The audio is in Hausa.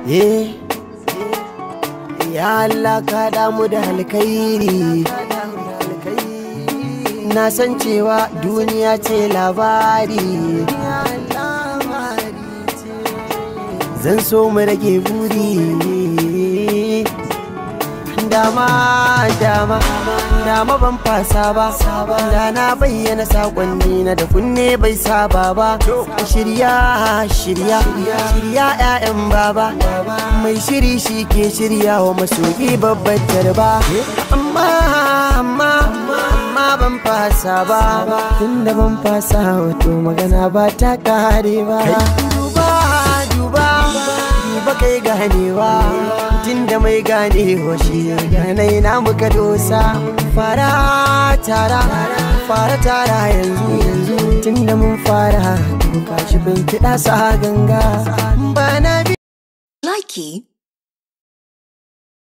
Eh, ya Allah ka damu da alkhairi na san cewa duniya ce labari zan so mu rage buri dama dama dama ban fasa ba da na bayyana sakonni na da kunne bai saba ba shirya shirya shirya 'ya'yan baba mai shiri shi ke shirya wa masoyi babbar tarba amma amma amma ban fasa ba tunda ban fasa wato magana ba ta kare ba duba duba duba kai ganewa tunda mai ganewa shi ganai na muka dosa fara tara fara tara yanzu yanzu tunda mun fara to kashi bin kiɗa sa ganga ba na bi Likey